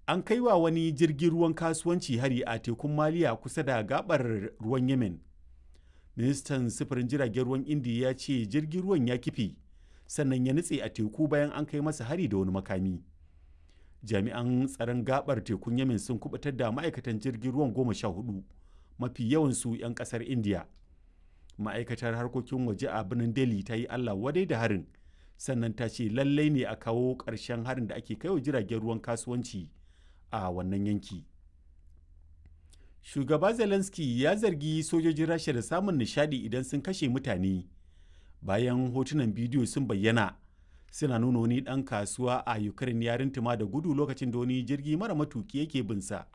an kai wa wani jirgin ruwan kasuwanci hari a tekun maliya kusa da gabar ruwan yemen ministan sufurin jiragen ruwan indiya ya ce jirgin ruwan ya kife sannan ya nutse a teku bayan an kai masa hari da wani makami jami'an tsaron gabar tekun yemen sun kubutar da ma'aikatan jirgin ruwan goma sha hudu mafi yawansu 'yan kasar indiya ma'aikatar harkokin waje a birnin delhi ta yi allah wadai da harin sannan ta ce lallai ne a kawo ƙarshen harin da ake kaiwa jiragen ruwan kasuwanci a wannan yanki shugaba zelensky ya zargi sojojin rasha da samun nishadi idan sun kashe mutane bayan hotunan bidiyo sun bayyana suna nuna wani ɗan kasuwa a ukraine ya rintuma da gudu lokacin da wani jirgi mara matuki yake binsa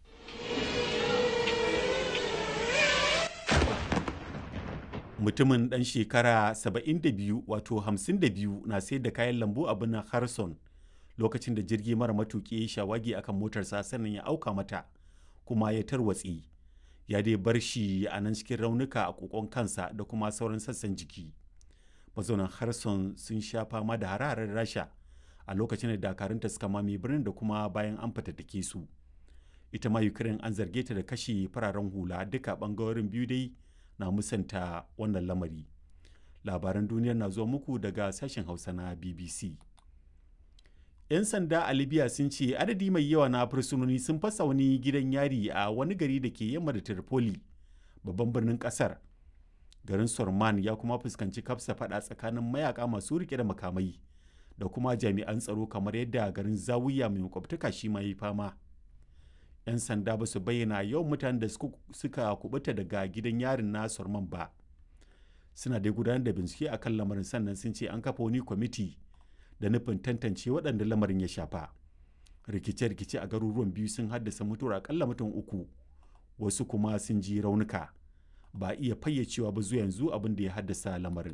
mutumin ɗan shekara 72 wato 52 na sayar da kayan lambu a birnin harson lokacin da jirgi mara matuki ya shawagi akan motarsa sannan ya auka mata kuma ya tarwatse ya dai bar shi a nan cikin raunuka a kokon kansa da kuma sauran sassan jiki mazaunan harson sun sha fama da hare rasha a lokacin da dakarunta suka mame birnin da kuma bayan an fatattake su ita ma ukraine an zarge ta da kashe fararen hula duka bangarorin biyu dai na musanta wannan lamari labaran duniyar na zuwa muku daga sashen hausa na bbc 'yan sanda a libya sun ce adadi mai yawa na fursunoni sun fasa wani gidan yari a wani gari da ke yamma da tripoli babban birnin kasar garin sorman ya kuma fuskanci kafsa fada tsakanin mayaka masu rike da makamai da kuma jami'an tsaro kamar yadda garin zawiya mai makwabtaka shi ma yi fama 'yan sanda ba su bayyana yawan mutanen da suka kubuta daga gidan yarin na sorman ba suna dai gudanar da bincike akan lamarin sannan sun ce an kafa wani kwamiti da nufin tantance waɗanda lamarin ya shafa rikice-rikice a garuruwan biyu sun haddasa mutuwar akalla mutum uku wasu kuma sun ji raunuka ba iya fayyacewa ba zuwa yanzu abin da ya haddasa lamarin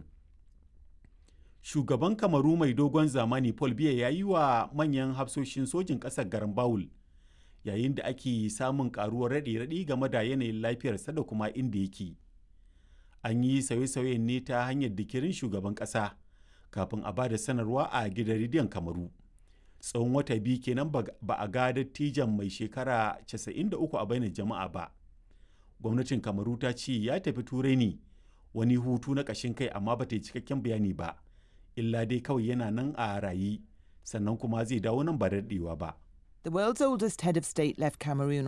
shugaban kamaru mai dogon zamani paul biya ya yi wa manyan hafsoshin sojin ƙasar garin bawul yayin da ake samun karuwar raɗe-raɗi game da yanayin lafiyarsa da kuma inda yake an yi sauye-sauyen ne ta hanyar dikirin shugaban ƙasa kafin a ba da sanarwa a gidan rediyon kamaru tsawon wata biyu kenan ba a ga dattijan mai shekara 93 a bainar jama'a ba gwamnatin kamaru ta ce ya tafi turai ne wani hutu na ƙashin kai amma ba ta yi cikakken bayani ba illa dai kawai yana nan a rayi sannan kuma zai dawo nan ba daɗewa ba The world's oldest head of state left Cameroon